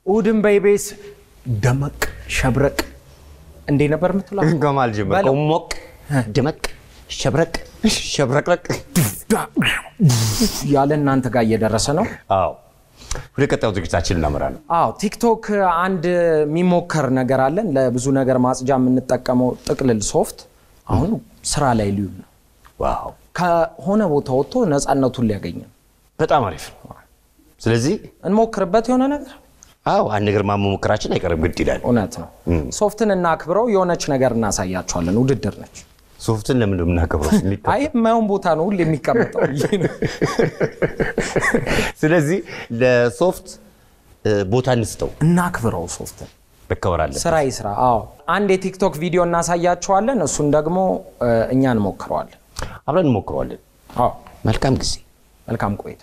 እሑድን በኢቢኤስ ደመቅ ሸብረቅ እንዴ ነበር የምትለው? ከማል ጀመር በለው። ሞቅ ድመቅ ሸብረቅ ሸብረቅረቅ ያለ እናንተ ጋር እየደረሰ ነው። አዎ ወደ ቀጣዩ ዝግጅታችን እናመራለን አዎ ቲክቶክ አንድ የሚሞከር ነገር አለን። ለብዙ ነገር ማጽጃ የምንጠቀመው ጥቅልል ሶፍት አሁን ስራ ላይ ሊውል ነው። ዋው ከሆነ ቦታ ወጥቶ ነፃነቱን ሊያገኝ ነው። በጣም አሪፍ ነው ስለዚህ እንሞክርበት የሆነ ነገር አዎ አንድ ነገር ማመሞከራችን አይቀርም ግድ ይላል እውነት ነው። ሶፍትን እናክብረው። የሆነች ነገር እናሳያቸዋለን። ውድድር ነች። ሶፍትን ለምን የምናከብረው የሚከ- አይ የማየውን ቦታ ነው ሁሌ የሚቀመጠው። ስለዚህ ለሶፍት እ፣ ቦታ እንስጠው እናክብረው ሶፍትን መከበር አለ ስራ ይስራ። አዎ አንድ የቲክቶክ ቪዲዮ እናሳያቸዋለን። እሱን ደግሞ እ፣ እኛ እንሞክረዋለን። አብረን እንሞክረዋለን አዎ መልካም ጊዜ መልካም ቆይታ።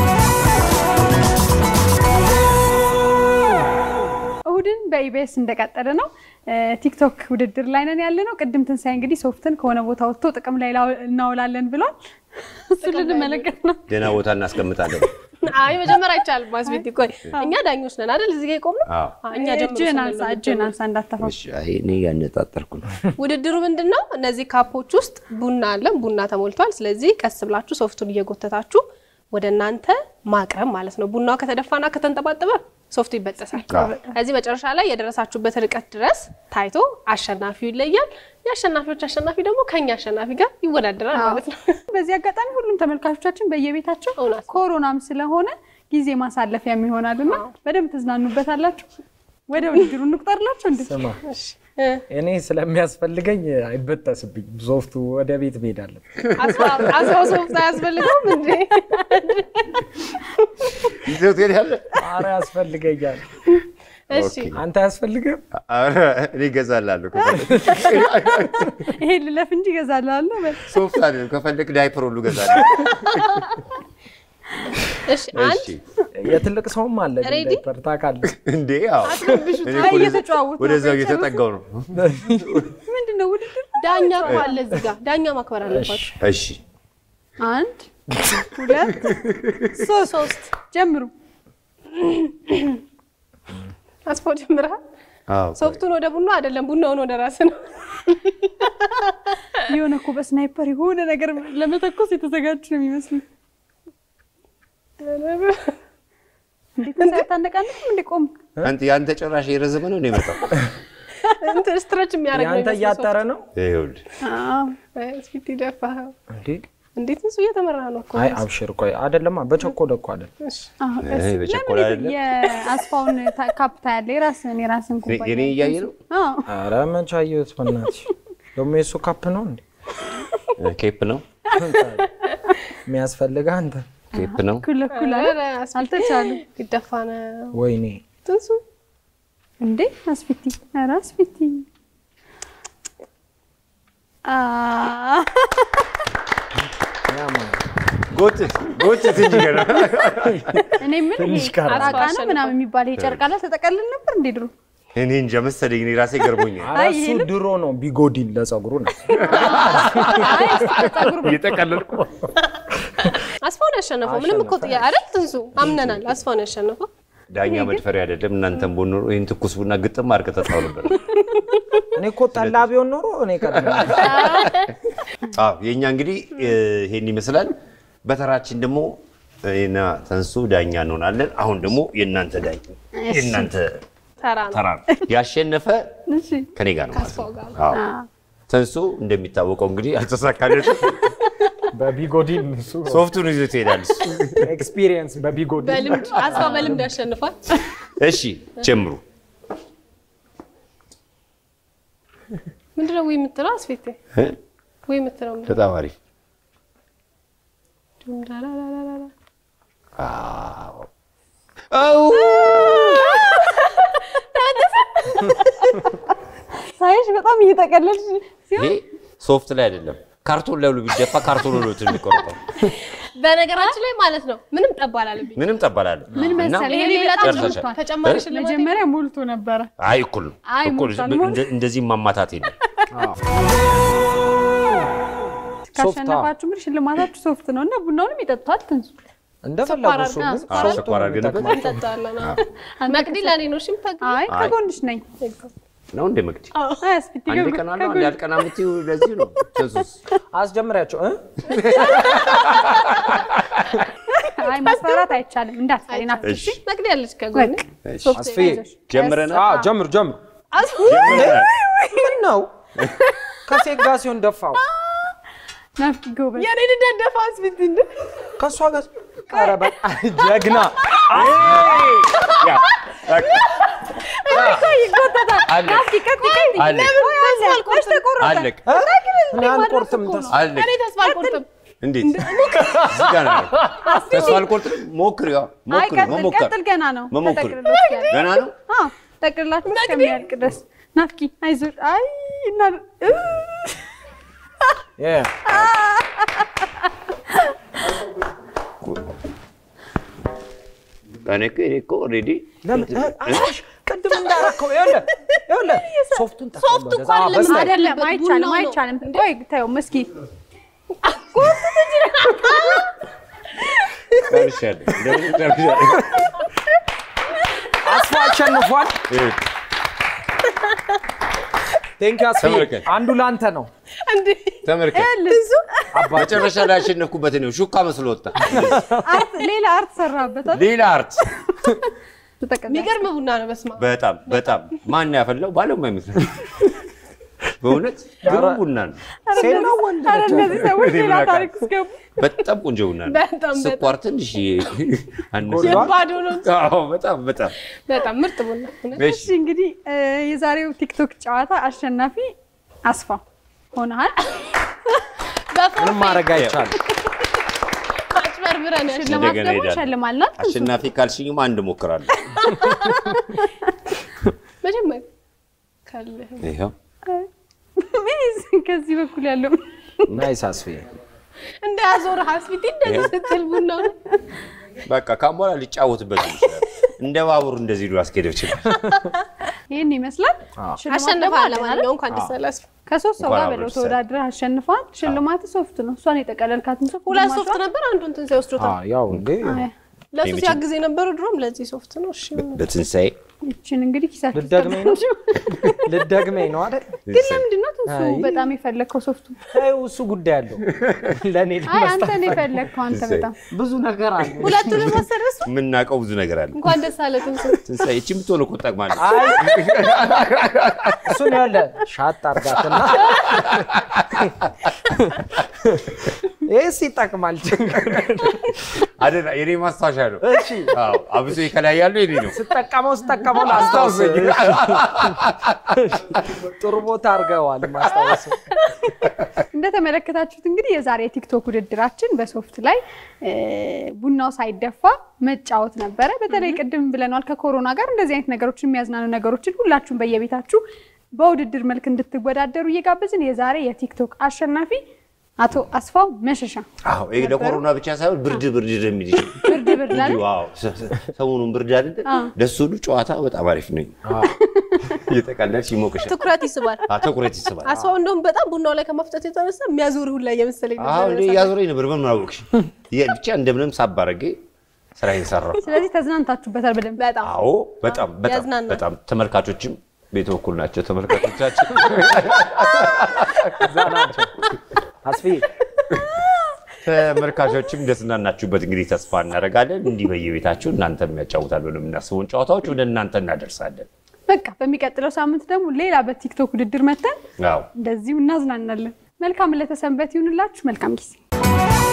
እሁድን በኢቢኤስ እንደቀጠለ ነው። እ፣ ቲክቶክ ውድድር ላይ ነን ያለ ነው። ቅድም ትንሳኤ እንግዲህ ሶፍትን ከሆነ ቦታ ወጥቶ ጥቅም ላይ ላው- እናውላለን ብሏል። እሱ ልንመለከት ነው። ደህና ቦታ እናስቀምጣለን አይ መጀመሪያ አይቻልም። ማስቤት ቆይ እኛ ዳኞች ነን አይደል? እዚህ ጋ የቆምነው አዎ። አዎ፣ እኛ ጀምሮ እጅህን ስንል አንሳ፣ ነው እጅህን የምትጀምሩት። አንሳ እንዳተፋው። እሺ፣ አይ፣ እኔ ያነጣጠርኩ ነው ውድድሩ ምንድን ነው? እነዚህ ካፖች ውስጥ ቡና አለን። ቡና ተሞልቷል። ስለዚህ ቀስ ብላችሁ ሶፍቱን እየጎተታችሁ ወደ እናንተ ማቅረብ ማለት ነው። ቡናው ከተደፋና ከተንጠባጠበ ሶፍቱ ይበጠሳል። ከዚህ መጨረሻ ላይ የደረሳችሁበት ርቀት ድረስ ታይቶ አሸናፊው ይለያል። የአሸናፊዎች አሸናፊ ደግሞ ከኛ አሸናፊ ጋር ይወዳደራል ማለት ነው። በዚህ አጋጣሚ ሁሉም ተመልካቾቻችን በየቤታቸው እውነት ነው። ኮሮናም ስለሆነ ጊዜ ማሳለፊያም ይሆናልና በደንብ ትዝናኑበታላችሁ። ወደ ውድድሩ እንቁጠርላቸው እንዴ? ስማ እ፣ እኔ ስለሚያስፈልገኝ አይበጠስብኝ። ሶፍቱ ወደ ቤት መሄዳለን። አስፋው አስፋው ሶፍት አያስፈልገውም እንዴ? ይዘው ትሄዳለህ አረ ያስፈልገኛል። እሺ አንተ አያስፈልግም? ኧረ፣ እኔ እገዛላለሁ ይሄ ልለፍ እንጂ እገዛላለሁ። በል። ሶፍት አይደለም ከፈለግ ዳይፐር ሁሉ እገዛለሁ እሺ አንድ እሺ የትልቅ ሰውም አለ ግን ሬዲ? ዳይፐር ታውቃለህ። እንዴ አዎ እኔ አይ፣ እኮ ወደዛ- እየተጨዋወቱ ነው። ወደዛው እየተጠጋው ነው ምንድን ነው ውድድር? ዳኛ እኮ አለ እዚህ ጋር ዳኛ ማክበር አለባችሁ። እሺ አንድ ሁለት ሶስት ሶስት ጀምሩ። አስፋው ጀምረሃል። አዎ ሶፍቱን ወደ ቡና አይደለም ቡናውን ወደ ራስ ነው። የሆነ እኮ በስናይፐር የሆነ ነገር ለመተኮስ የተዘጋጁ ነው የሚመስሉ። እንዴት ሳታነቃንቅም እንዴ? ቆም አንተ ያንተ ጭራሽ የረዘመ ነው እንደ መጣው እንትን ስትረች የሚያደርግ ነው ያንተ የሚመስለው እያጠረ ነው ይኸውልህ ሶፍት። እስኪ ትደፋኸው። እንዴ? እንዴት እሱ እየተመራ ነው እኮ። አይ አብሽር፣ ቆይ አይደለማ፣ በቸኮለ እኮ አይደል። እሺ። ይሄ በቸኮላ አይደለም የአስፋውን ታ- ካፕ ታያለህ? የራስህን የራስህን ኩባያ የኔ እያየ ነው አዎ። አረ መች አየሁት በእናትሽ። ደግሞ የሱ ካፕ ነው እንዴ ኬፕ ነው የሚያስፈልግህ አንተ? ኬፕ ነው እኩል እኩል አለ። ኧረ አስፊ- አልተቻሉ ሊደፋ ነው ወይኔ ትንሱ። እንዴ አስፊቲ፣ ኧረ አስፊቲ አ ያማል። ጎትት ጎትት እንጂ ገና እኔ ምን ትንሽ ቀረ። ራቃ ነው ምናምን የሚባል ይሄ ጨርቅ አለ ተጠቀልል ነበር እንዴ ድሮ? እኔ እንጃ መሰለኝ እኔ ራሴ ገርሞኛል ኧረ አይ፣ እሱ ይሄ ድሮ ነው ቢጎዲን ለጸጉሩ ነው። አይ እስኪ ከፀጉር እየጠቀለልኩ አስፋውን ያሸነፈው ምንም እኮ ጥያ አይደል ትንሱ? አምነናል። አስፋውን ያሸነፈው ዳኛ መድፈሪያ አይደለም እናንተም ቦን ኖሮ ይህን ትኩስ ቡና ግጥም አድርገህ ጠጣው ነበር እኔ እኮ ጠላ ቢሆን ኖሮ እኔ ቀድሜ አዎ የእኛ እንግዲህ እ፣ ይሄን ይመስላል በተራችን ደግሞ እኔና ተንሱ ዳኛ እንሆናለን አሁን ደግሞ የእናንተ ዳኛ የእናንተ ተራ ነው። ተራ ነው ያሸነፈ እሺ ከኔ ጋር ነው ማለት ከአስፋው ነው ጋር አዎ ተንሱ እንደሚታወቀው እንግዲህ አልተሳካለትም በቢጎዲን እሱ ሶፍቱን ይዞ ትሄዳለች ኤክስፒሪየንስ በቢጎዲን በልምድ አስፋ በልምድ ያሸንፋል። እሺ ጀምሩ ምንድነው ወይ የምትለው አስፌቴ? እ? ወይ የምትለው ምንድነው? በጣም አሪፍ ዱምዳላላላላ። አዎ አው ሳይሽ በጣም እየጠቀለልሽ ይሄ ሶፍት ላይ አይደለም ካርቶን ላይ ሁሉ ቢደፋ ካርቶን ሁሉ የሚቆርጠው በነገራችን ላይ ማለት ነው ምንም ጠብ አላለብኝ። ምንም ጠባላለ ምን መሰለህ ይሄ ይሄ በጣም ጨርሰሻል። ሞልቷል። ተጨማሪ እ? ሽልማት መጀመሪያ ሞልቶ ነበረ። አይ እኩል ነው አይ እኩል ሞልቷል፣ እንደ- ሞልቷል። እንደዚህ ማማታት የለም ካሸነፋችሁ እንግዲህ ሽልማታችሁ ሶፍት ነው እና ቡናውንም ይጠጡታል። ትንሱ እንደፈለጉ ስኳር እሱ አድርገን- ግን ስኳር ሶፍቱ ስኳር ነው አድርገንበት? የሚጠቅመው። እንጠጣለን። አዎ። መቅዲ ለእኔ ነው እሺ የምታግዢኝ? አይ ከጎንሽ ነኝ። ነው እንደ መግዲ አያስፊት አንድ ቀን አለ አንድ ያልቀና የምትይው ለዚህ ነው ተንሱስ አስጀምሪያቸው እ? አይ ማስፈራራት አይቻልም። እንዳትፈሪ ናት። እሺ መቅዲ ያለች ከጎን በቃ ሶፍት አስፍዬ ይዘሽ። ጀምረናል አዎ፣ ጀምር ጀምር። ጀምረናል ምን ነው ከሴት ጋር ሲሆን ደፋው ናፍቂ ጎበዝ። የኔ ልደደፋ አስፊት እንደ ከእሷ ጋር ኧረ በቃ ጀግና ያ በቃ ይጎተታል። አለ ናፍቂ ቀጥ ቀጥ አለ መች ተቆረጠ? አለቅ እ? እኔ አልቆርጥም ተስፋ አለቅ እኔ ተስፋ አልቆርጥም። እንዴት እዚህ ጋር ነው ያለው። ተስፋ አልቆርጥም ሞክሪ ያው አይ ሞክሪ ቀጥል መሞከር ቀጥል፣ ገና ነው። መሞከር ተጠቅልሎ እስኪያልቅ። ገና ነው አዎ ጠቅልላችሁ እስከሚያልቅ ድረስ ናፍቂ አይዞሽ። አይ እና እ የ እኔ እኮ እኔ እኮ ኦልሬዲ ለምን እ? አሳሽ ቅድም እንዳረከው ይኸውልህ ይኸውልህ ሶፍቱን ጠቅልሎ ሶፍቱ እኮ ወደዛ። አዎ፣ አይደለም በስተ- አይደለም ቡናው አይቻልም፣ ነው። አይቻልም። ቆይ ተይው እስኪ ጨርሻለሁ እንደምን ጨርሻለሁ አስፋ አሸንፏል። ይሄ ቴንክ አስፋ ተመልከት። አንዱ ላንተ ነው። እንዴ ተመልከት ብዙ መጨረሻ ላይ ያሸነፍኩበት ነው ሹካ መስሎ ወጣ አርት ሌላ አርት ሰራበታል። ሌላ አርት ተጠቅም የሚገርም ቡና ነው። በስመ አብ በጣም በጣም ማን ያፈላው ባለሙያ ይመስላል በእውነት ግሩም ቡና ነው ሴት ነው ወንድ ኧረ ነች? እነዚህ ሰዎች እኔ ሌላ ምን አውቃለሁ? ታሪክ ውስጥ ገቡ። በጣም ቆንጆ ቡና ነው በጣም ስኳር ትንሽ አነሰ ጎድሏል? ባዶ ነው። አዎ በጣም በጣም በጣም ምርጥ ቡና እውነት። እሺ እሺ እንግዲህ እ፣ የዛሬው ቲክቶክ ጨዋታ አሸናፊ አስፋ ሆነሃል። በፎርፌ ምንም ማድረግ አይቻልም። አጭበርብረን ያሸ- ሽልማት እንደገና ደግሞ ሄዳለሁ። ሸልማልናት። አሸናፊ ካልሽኝማ አንድ ሞክራለሁ መጀመሪያ ካለህ ይኸው ከዚህ በኩል ያለው ናይስ አስፍዬ እንደ ያዞር ሀስቢት እንደዚህ ስትል ቡና ነው። በቃ ካም በኋላ ሊጫወትበት ይችላል እንደ ባቡር እንደዚህ ሉ አስኬደው ይችላል ይህን ይመስላል። ሽልማት ደግሞ አሸንፋል። አለን አይደል? ለማንኛውም እንኳን ደስ አላችሁ። ከሶስት ሰው እንኳን ጋር አብረን በለው ደስ ያለን። ተወዳድረህ አሸንፈዋል። ሽልማት ሶፍት ነው። እሷን የጠቀለልካትን ሶፍት ሁለት ግማሿ- ሶፍት ነበር፣ አንዱን ትንሣኤ ወስዶታል። አዎ፣ ያው እንዴ አይ፣ ለሱ የሚችል- ሲያግዝ የነበረው ድሮም ለዚህ ሶፍት ነው። እሺ በትንሣኤ ይችን እንግዲህ ኪሳችሁ ልደግመኝ ነው አስገባችሁ። ልደግመኝ ነው አይደል? ግን ለምንድን ነው ትንሱ አይ። በጣም የፈለግከው ሶፍቱ? ተይው፣ እሱ ጉዳይ አለው ለእኔ አይ አንተ ለመስጠት ነው የፈለግከው አንተ ትንሣኤ። በጣም ብዙ ነገር አለ። ሁለቱንም ወሰደ እሱ። የምናውቀው ብዙ ነገር አለ እንኳን ደስ አለ ትንሱ። ትንሣኤ እቺ የምትሆነ እኮ ጠቅማለች አይ እሱን ያለ ሻጥ አርጋትና ይህስ ይጠቅማል። አይደል የኔ ማስታወሻ ነው እሺ አዎ አብሶ ከላይ ያለው የኔ ነው ስጠቀመው ስጠቀመው ላስታውስ። ጥሩ ቦታ አድርገዋል ማስታወስ። እንደተመለከታችሁት እንግዲህ የዛሬ የቲክቶክ ውድድራችን በሶፍት ላይ እ፣ ቡናው ሳይደፋ መጫወት ነበረ። በተለይ ቅድም ብለናል ከኮሮና ጋር እንደዚህ አይነት ነገሮችን የሚያዝናኑ ነገሮችን ሁላችሁም በየቤታችሁ በውድድር መልክ እንድትወዳደሩ እየጋበዝን የዛሬ የቲክቶክ አሸናፊ አቶ አስፋው መሸሻ አዎ ይሄ ለኮሮና ብቻ ሳይሆን ብርድ ብርድ የሚል ይችላል ብርድ ብርድ ላለ እንዲሁ አዎ ሰ- ሰ- ሰሞኑን ብርድ አይደለ ለሱ ሁሉ ጨዋታ በጣም አሪፍ ነው እየተቀለድሽ ይሞቅሻል ትኩረት ይስባል። አዎ ትኩረት ይስባል አስፋው እንደውም በጣም ቡናው ላይ ከማፍጠት የተነሳ የሚያዞር ሁላ እየመሰለኝ አዎ ነበር። እንደ ያዞረኝ ነበር በምን አወቅሽ የ- ብቻ እንደምንም ሳብ አድርጌ ስራዬን ሰራሁ ስለዚህ ተዝናንታችሁበታል በደንብ በጣም አዎ በጣም በጣም ያዝናናል። በጣም ተመልካቾችም ቤት በኩል ናቸው ተመልካቾቻችን እዛ ናቸው። አስፍዬ ተመልካቾችም ደስ እንዳናችሁበት እንግዲህ ተስፋ እናደርጋለን እንዲህ በየቤታችሁ እናንተ የሚያጫውታል ብለን የምናስበውን ጨዋታዎች ወደ እናንተ እናደርሳለን በቃ በሚቀጥለው ሳምንት ደግሞ ሌላ በቲክቶክ ውድድር መተን አዎ እንደዚሁ እናዝናናለን። መልካም ለተሰንበት ይሁንላችሁ። መልካም ጊዜ